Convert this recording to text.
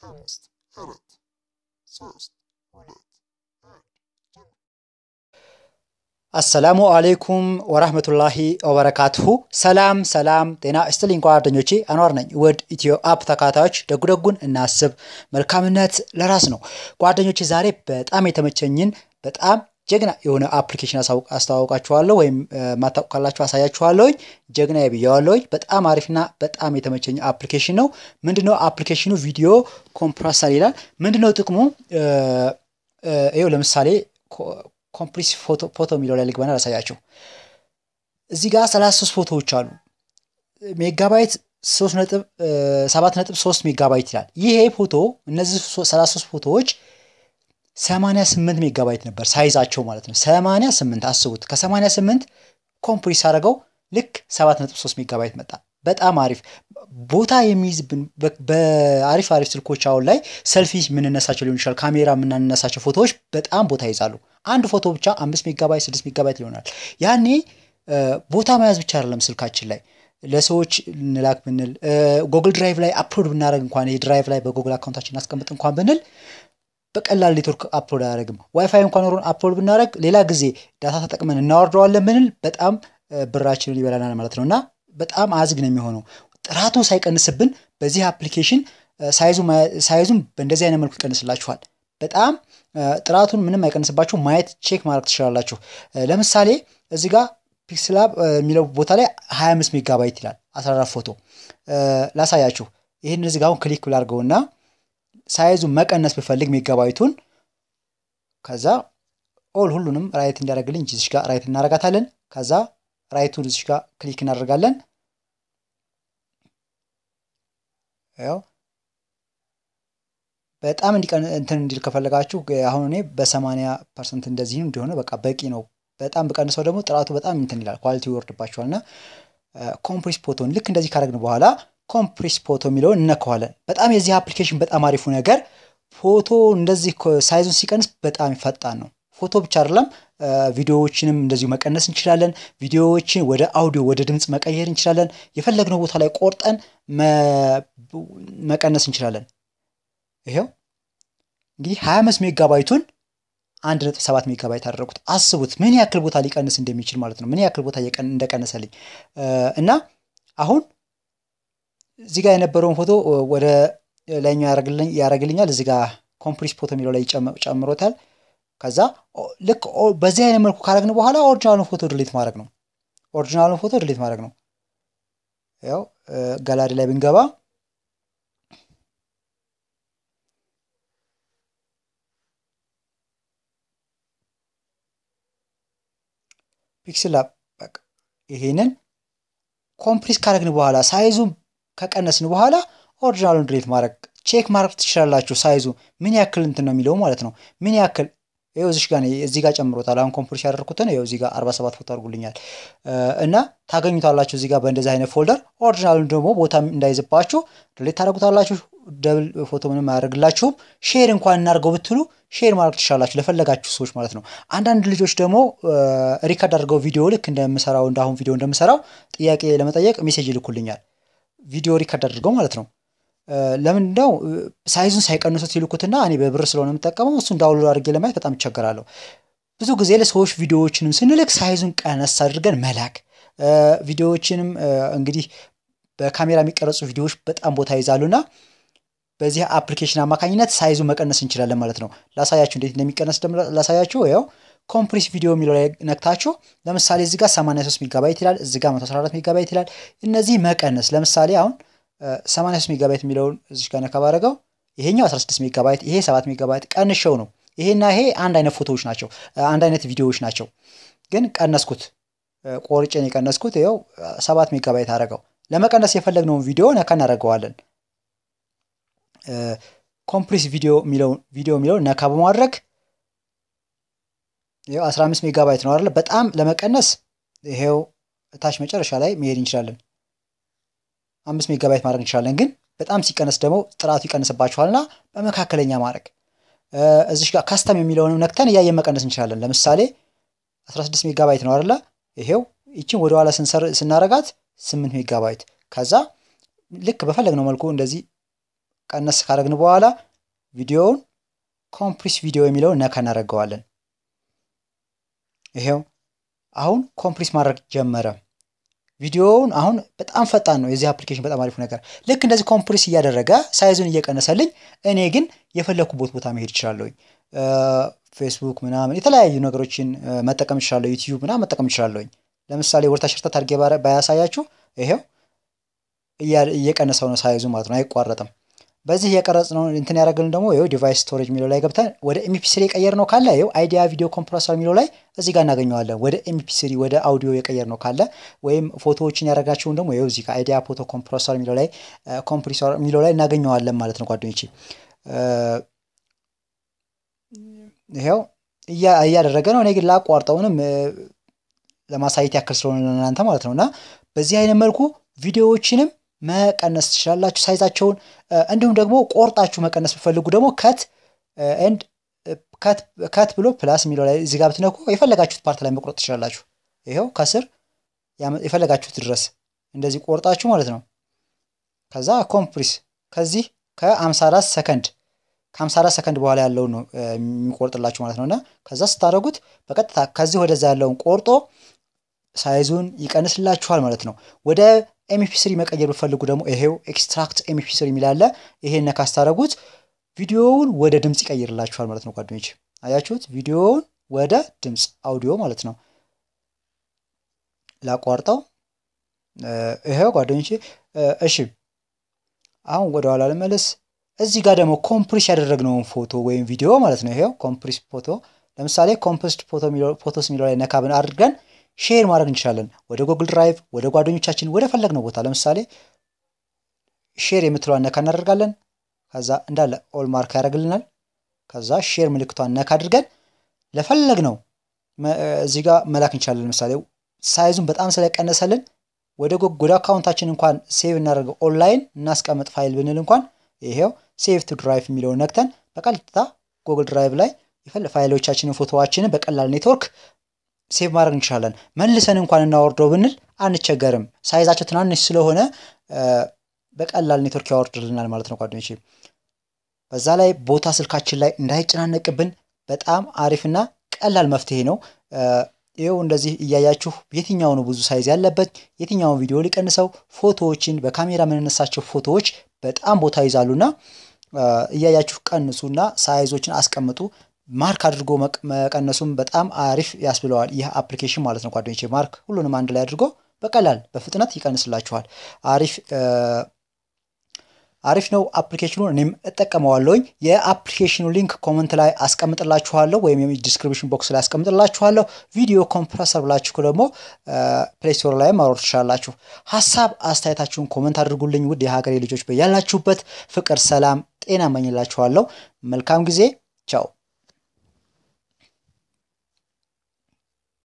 አምስት አራት ሶስት ሁለት አንድ አሰላሙ አሌይኩም ወራህመቱላሂ ወበረካቱሁ። ሰላም ሰላም፣ ጤና ይስጥልኝ ጓደኞቼ፣ አኗር ነኝ። ውድ ኢትዮ አፕ ተካታዮች ደጉ ደጉን እናስብ፣ መልካምነት ለራስ ነው። ጓደኞቼ ዛሬ በጣም የተመቸኝን በጣም ጀግና የሆነ አፕሊኬሽን አስተዋውቃችኋለሁ፣ ወይም ማታውቁ ካላችሁ አሳያችኋለሁኝ። ጀግና ብያዋለሁኝ። በጣም አሪፍና በጣም የተመቸኝ አፕሊኬሽን ነው። ምንድነው አፕሊኬሽኑ? ቪዲዮ ኮምፕረሰር ይላል። ምንድነው ጥቅሙ? ይኸው ለምሳሌ ኮምፕሪስ ፎቶ የሚለው ላይ ልግባና ላሳያቸው። እዚህ ጋር 33 ፎቶዎች አሉ። ሜጋባይት 7.3 ሜጋባይት ይላል። ይሄ ፎቶ እነዚህ 33 ፎቶዎች 88 ሜጋባይት ነበር ሳይዛቸው ማለት ነው። 88 አስቡት። ከ88 ኮምፕሪስ አድርገው ልክ 7.3 ሜጋባይት መጣ። በጣም አሪፍ ቦታ የሚይዝብን በአሪፍ አሪፍ ስልኮች አሁን ላይ ሰልፊ የምንነሳቸው ሊሆን ይችላል፣ ካሜራ የምናነሳቸው ፎቶዎች በጣም ቦታ ይይዛሉ። አንድ ፎቶ ብቻ አምስት ሜጋባይት ስድስት ሜጋባይት ይሆናል። ያኔ ቦታ መያዝ ብቻ አይደለም ስልካችን ላይ ለሰዎች እንላክ ብንል ጎግል ድራይቭ ላይ አፕሎድ ብናደረግ እንኳን ይሄ ድራይቭ ላይ በጎግል አካውንታችን እናስቀምጥ እንኳን ብንል በቀላል ኔትወርክ አፕሎድ አያደርግም። ዋይፋይ እንኳን ኖሮን አፕሎድ ብናደረግ ሌላ ጊዜ ዳታ ተጠቅመን እናወርደዋለን ብንል በጣም ብራችንን ይበላናል ማለት ነው እና በጣም አዝግ ነው የሚሆነው። ጥራቱን ሳይቀንስብን በዚህ አፕሊኬሽን ሳይዙም በእንደዚህ አይነት መልኩ ይቀንስላችኋል። በጣም ጥራቱን ምንም አይቀንስባችሁ ማየት ቼክ ማድረግ ትችላላችሁ። ለምሳሌ እዚህ ጋር ፒክስላብ የሚለው ቦታ ላይ 25 ሜጋባይት ይላል 14 ፎቶ ላሳያችሁ። ይህን እዚህ ጋር አሁን ክሊክ ብላርገውና ሳይዙ መቀነስ ብፈልግ ሜጋባይቱን ከዛ ኦል ሁሉንም ራይት እንዲያደርግልኝ እዚህ ጋር ራይት እናደርጋታለን። ከዛ ራይቱን እዚህ ጋር ክሊክ እናደርጋለን። ያው በጣም እንትን እንዲል ከፈለጋችሁ አሁን እኔ በሰማንያ ፐርሰንት እንደዚህ እንደሆነ በቃ በቂ ነው። በጣም በቀንሰው ደግሞ ጥራቱ በጣም እንትን ይላል፣ ኳሊቲ ይወርድባቸዋል። እና ኮምፕሪስ ፎቶን ልክ እንደዚህ ካደረግን በኋላ ኮምፕሪስ ፎቶ የሚለውን እነከዋለን። በጣም የዚህ አፕሊኬሽን በጣም አሪፉ ነገር ፎቶ እንደዚህ ሳይዙን ሲቀንስ በጣም ፈጣን ነው። ፎቶ ብቻ አይደለም ቪዲዮዎችንም እንደዚሁ መቀነስ እንችላለን። ቪዲዮዎችን ወደ አውዲዮ ወደ ድምፅ መቀየር እንችላለን። የፈለግነው ቦታ ላይ ቆርጠን መቀነስ እንችላለን። ይሄው እንግዲህ 25 ሜጋባይቱን 1.7 ሜጋባይት አደረጉት። አስቡት ምን ያክል ቦታ ሊቀንስ እንደሚችል ማለት ነው። ምን ያክል ቦታ እንደቀነሰልኝ እና አሁን እዚህ ጋር የነበረውን ፎቶ ወደ ላይኛው ያደርግልኛል። እዚህ ጋር ኮምፕሪስ ፎቶ የሚለው ላይ ጨምሮታል። ከዛ ልክ በዚህ አይነት መልኩ ካረግን በኋላ ኦሪጂናሉን ፎቶ ድሌት ማድረግ ነው። ኦሪጂናሉን ፎቶ ድሌት ማድረግ ነው። ያው ጋላሪ ላይ ብንገባ ፒክስል በቃ ይሄንን ኮምፕሪስ ካረግን በኋላ ሳይዙ ከቀነስን በኋላ ኦሪጂናሉን ድሌት ማድረግ ቼክ ማድረግ ትችላላችሁ። ሳይዙ ምን ያክል እንትን ነው የሚለው ማለት ነው። ምን ያክል ይኸው እዚህ ጋር እዚህ ጋር ጨምሮታል። አሁን ኮምፕሪስ ያደርኩትን ይኸው እዚህ ጋር 47 ፎቶ አድርጉልኛል እና ታገኙታላችሁ እዚህ ጋር በእንደዚህ አይነት ፎልደር። ኦሪጂናሉን ደግሞ ቦታ እንዳይዝባችሁ ድሌት ታደርጉታላችሁ። ደብል ፎቶ ምንም አያደርግላችሁም። ሼር እንኳን እናድርገው ብትሉ ሼር ማድረግ ትችላላችሁ ለፈለጋችሁ ሰዎች ማለት ነው። አንዳንድ ልጆች ደግሞ ሪከርድ አድርገው ቪዲዮ ልክ እንደምሰራው እንደ አሁን ቪዲዮ እንደምሰራው ጥያቄ ለመጠየቅ ሜሴጅ ይልኩልኛል። ቪዲዮ ሪከርድ አድርገው ማለት ነው። ለምን ነው ሳይዙን ሳይቀንሱት ይልኩትና እኔ በብር ስለሆነ የምጠቀመው እሱን ዳውንሎድ አድርጌ ለማየት በጣም ይቸገራለሁ። ብዙ ጊዜ ለሰዎች ቪዲዮዎችንም ስንልክ ሳይዙን ቀነስ አድርገን መላክ። ቪዲዮዎችንም እንግዲህ በካሜራ የሚቀረጹ ቪዲዮዎች በጣም ቦታ ይዛሉና በዚህ አፕሊኬሽን አማካኝነት ሳይዙ መቀነስ እንችላለን ማለት ነው። ላሳያችሁ እንዴት እንደሚቀነስ ላሳያችሁ። ያው ኮምፕሪስ ቪዲዮ የሚለው ላይ ነክታችሁ ለምሳሌ እዚህ ጋር 83 ሜጋባይት ይላል፣ እዚህ ጋር 114 ሜጋባይት ይላል። እነዚህ መቀነስ ለምሳሌ አሁን 83 ሜጋባይት የሚለውን እዚህ ጋር ነካ ባደረገው ይሄኛው 16 ሜጋባይት ይሄ 7 ሜጋባይት ቀንሸው ነው። ይሄና ይሄ አንድ አይነት ፎቶዎች ናቸው፣ አንድ አይነት ቪዲዮዎች ናቸው። ግን ቀነስኩት፣ ቆርጬን የቀነስኩት ይኸው 7 ሜጋባይት አደረገው። ለመቀነስ የፈለግነውን ቪዲዮ ነካ እናደርገዋለን። ኮምፕሪስ ቪዲዮ የሚለውን ቪዲዮ የሚለውን ነካ በማድረግ ይኸው 15 ሜጋባይት ነው አይደለ? በጣም ለመቀነስ ይሄው እታች መጨረሻ ላይ መሄድ እንችላለን። አምስት ሜጋባይት ማድረግ እንችላለን። ግን በጣም ሲቀነስ ደግሞ ጥራቱ ይቀንስባችኋልና በመካከለኛ ማድረግ እዚሽ ጋር ካስተም የሚለውንም ነክተን እያየን መቀነስ እንችላለን። ለምሳሌ 16 ሜጋባይት ነው አይደለ? ይሄው ይችን ወደኋላ ስናረጋት 8 ሜጋባይት ከዛ ልክ በፈለግነው መልኩ እንደዚህ ቀነስ ካደረግን በኋላ ቪዲዮውን ኮምፕሪስ ቪዲዮ የሚለውን ነካ እናደርገዋለን። ይሄው አሁን ኮምፕሪስ ማድረግ ጀመረ። ቪዲዮውን አሁን በጣም ፈጣን ነው። የዚህ አፕሊኬሽን በጣም አሪፉ ነገር ልክ እንደዚህ ኮምፕሪስ እያደረገ ሳይዙን እየቀነሰልኝ፣ እኔ ግን የፈለግኩበት ቦታ መሄድ እችላለሁኝ። ፌስቡክ ምናምን የተለያዩ ነገሮችን መጠቀም እችላለሁ። ዩቲዩብ ምናምን መጠቀም እችላለሁኝ። ለምሳሌ ወርታ ሽርተት አድርጌ ባያሳያችሁ ይሄው እየቀነሰው ነው ሳይዙ ማለት ነው፣ አይቋረጥም። በዚህ የቀረጽ ነው እንትን ያደረግልን ደግሞ ይኸው ዲቫይስ ስቶሬጅ የሚለው ላይ ገብተን ወደ ኤምፒ ስሪ የቀየር ነው ካለ ይኸው አይዲያ ቪዲዮ ኮምፕረሰር የሚለው ላይ እዚህ ጋር እናገኘዋለን። ወደ ኤምፒ ስሪ ወደ አውዲዮ የቀየር ነው ካለ ወይም ፎቶዎችን ያደረጋቸውን ደግሞ ይኸው እዚህ ጋር አይዲያ ፎቶ ኮምፕረሰር የሚለው ላይ ኮምፕሬሰር የሚለው ላይ እናገኘዋለን ማለት ነው ጓደኞቼ። ይኸው እያደረገ ነው። እኔ ግን ላቋርጠውንም ለማሳየት ያክል ስለሆነ ለእናንተ ማለት ነው እና በዚህ አይነት መልኩ ቪዲዮዎችንም መቀነስ ትችላላችሁ ሳይዛቸውን። እንዲሁም ደግሞ ቆርጣችሁ መቀነስ ብፈልጉ ደግሞ ከት ኤንድ ከት ብሎ ፕላስ የሚለው ላይ እዚህ ጋር ብትነኩ የፈለጋችሁት ፓርት ላይ መቁረጥ ትችላላችሁ። ይኸው ከስር የፈለጋችሁት ድረስ እንደዚህ ቆርጣችሁ ማለት ነው። ከዛ ኮምፕሪስ ከዚህ ከ54 ሰከንድ ከ54 ሰከንድ በኋላ ያለውን ነው የሚቆርጥላችሁ ማለት ነው እና ከዛ ስታደርጉት በቀጥታ ከዚህ ወደዛ ያለውን ቆርጦ ሳይዙን ይቀንስላችኋል ማለት ነው። ወደ ኤምፒ ስሪ መቀየር ብፈልጉ ደግሞ ይሄው ኤክስትራክት ኤምፒ ስሪ የሚላለ ይሄን ነካ ስታደርጉት ቪዲዮውን ወደ ድምፅ ይቀይርላችኋል ማለት ነው ጓደኞች። አያችሁት? ቪዲዮውን ወደ ድምፅ አውዲዮ ማለት ነው። ላቋርጠው። ይሄው ጓደኞቼ። እሺ አሁን ወደ ኋላ ልመለስ። እዚህ ጋር ደግሞ ኮምፕሪስ ያደረግነውን ፎቶ ወይም ቪዲዮ ማለት ነው። ይሄው ኮምፕሪስ ፎቶ ለምሳሌ ኮምፕሪስድ ፎቶስ የሚለው ላይ ነካ ብን አድርገን ሼር ማድረግ እንችላለን። ወደ ጉግል ድራይቭ፣ ወደ ጓደኞቻችን፣ ወደ ፈለግነው ቦታ ለምሳሌ ሼር የምትለዋን ነካ እናደርጋለን። ከዛ እንዳለ ኦል ማርክ ያደርግልናል። ከዛ ሼር ምልክቷን ነካ አድርገን ለፈለግነው እዚህ ጋር መላክ እንችላለን። ለምሳሌ ሳይዙን በጣም ስለቀነሰልን ወደ ወደ አካውንታችን እንኳን ሴቭ እናደርገው ኦንላይን እናስቀምጥ ፋይል ብንል እንኳን ይሄው ሴቭ ቱ ድራይቭ የሚለውን ነክተን በቀጥታ ጉግል ድራይቭ ላይ ፋይሎቻችንን ፎቶዋችንን በቀላል ኔትወርክ ሴቭ ማድረግ እንችላለን። መልሰን እንኳን እናወርደው ብንል አንቸገርም። ሳይዛቸው ትናንሽ ስለሆነ በቀላል ኔትወርክ ያወርድልናል ማለት ነው ጓደኞቼ። በዛ ላይ ቦታ ስልካችን ላይ እንዳይጨናነቅብን በጣም አሪፍና ቀላል መፍትሄ ነው። ይኸው እንደዚህ እያያችሁ የትኛው ነው ብዙ ሳይዝ ያለበት የትኛውን ቪዲዮ ሊቀንሰው፣ ፎቶዎችን በካሜራ የምንነሳቸው ፎቶዎች በጣም ቦታ ይዛሉና እያያችሁ ቀንሱና ሳይዞችን አስቀምጡ። ማርክ አድርጎ መቀነሱም በጣም አሪፍ ያስብለዋል ይህ አፕሊኬሽን ማለት ነው ጓደኞቼ። ማርክ ሁሉንም አንድ ላይ አድርጎ በቀላል በፍጥነት ይቀንስላችኋል። አሪፍ አሪፍ ነው አፕሊኬሽኑ። እኔም እጠቀመዋለሁኝ። የአፕሊኬሽኑ ሊንክ ኮመንት ላይ አስቀምጥላችኋለሁ ወይም ዲስክሪፕሽን ቦክስ ላይ አስቀምጥላችኋለሁ። ቪዲዮ ኮምፕረሰር ብላችሁ ደግሞ ፕሌይ ስቶር ላይ ማውረድ ትችላላችሁ። ሀሳብ አስተያየታችሁን ኮመንት አድርጉልኝ። ውድ የሀገሬ ልጆች በያላችሁበት ፍቅር፣ ሰላም፣ ጤና እመኝላችኋለሁ። መልካም ጊዜ። ቻው